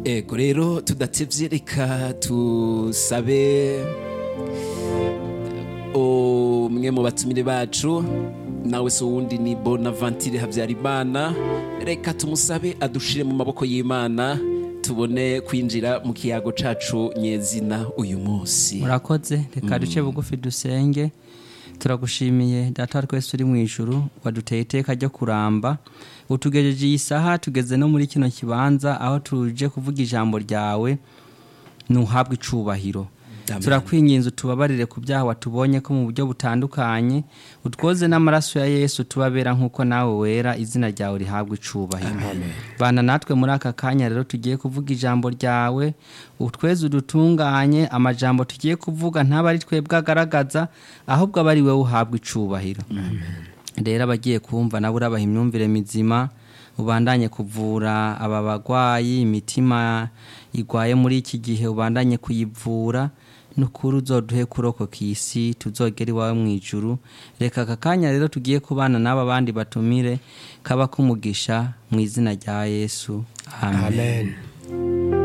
ego rero tudatevye reka tusabe umwe mu batumire bacu nawe se uwundi ni bonavantire habyarimana reka tumusabe adushire mu maboko y'imana tubone kwinjira mu kiyago cacu nyezina uyu munsi murakoze reka duce bugufi dusenge turagushimiye data wa twese uri mu ijuru waduteye iteka ryo kuramba utugejeje iyi saha tugeze no muri kino kibanza aho tuje kuvuga ijambo ryawe ntuhabwe icubahiro Amen. turakwinginze utubabarire ku byaha watubonye ko mu buryo butandukanye utwoze n'amaraso ya yesu tubabera nk'uko nawe wera izina ryawe rihabwa icubahiro bana natwe muri aka kanya rero tugiye kuvuga ijambo ryawe utweze udutunganye amajambo tugiye kuvuga ntaba ari twebwe agaragaza ahubwo aba ari wowe uhabwa icubahiro rero abagiye kumva nabo urabaha imyumvire mizima ubandanye kuvura aba bagwayi imitima igwaye muri iki gihe ubandanye kuyivura nukuri uzoduhe kurokoka isi tuzogera iwawe mu ijuru reka aka kanya rero tugiye kubana n'aba bandi batumire kaba kumugisha mu izina rya yesu amen, amen